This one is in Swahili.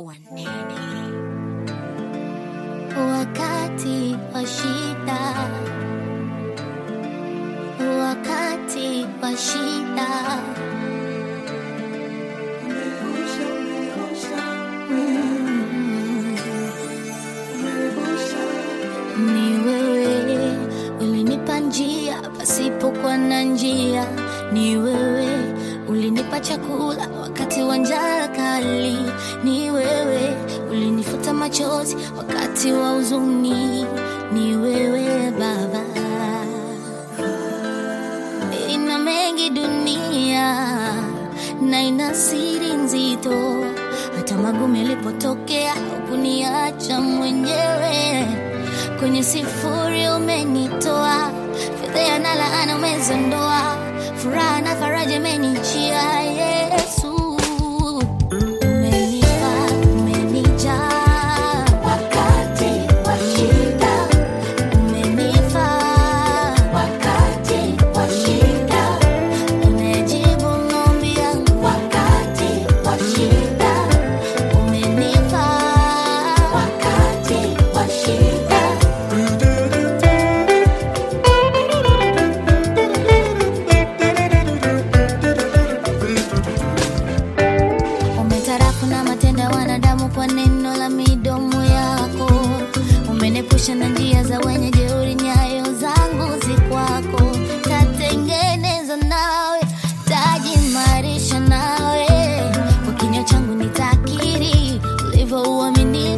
wanene. Wakati wa shida, wakati wa shida, ni wewe ulinipa njia pasipokuwa na njia, ni wewe ulinipa chakula wakati wa njaa kali, ni wewe ulinifuta machozi wakati wa huzuni, ni wewe Baba. Ina mengi dunia na ina siri nzito, hata magumu yalipotokea hukuniacha mwenyewe. Kwenye sifuri umenitoa, fedheha na laana umezondoa, furaha na faraja imenijia. Yesu umenipa, umenijaa wakati wa shida, umenifaa wakati wa shida, umejibu maombi yangu wakati wa shida, umenifaa wakati wa shida. Umetarafu na matendo ya wanadamu kwa neno la midomo yako. Umenepusha na njia za wenye jeuri, nyayo zangu zi kwako. Tatengeneza nawe, tajimarisha nawe. Kwa kinywa changu nitakiri ulivyo uaminifu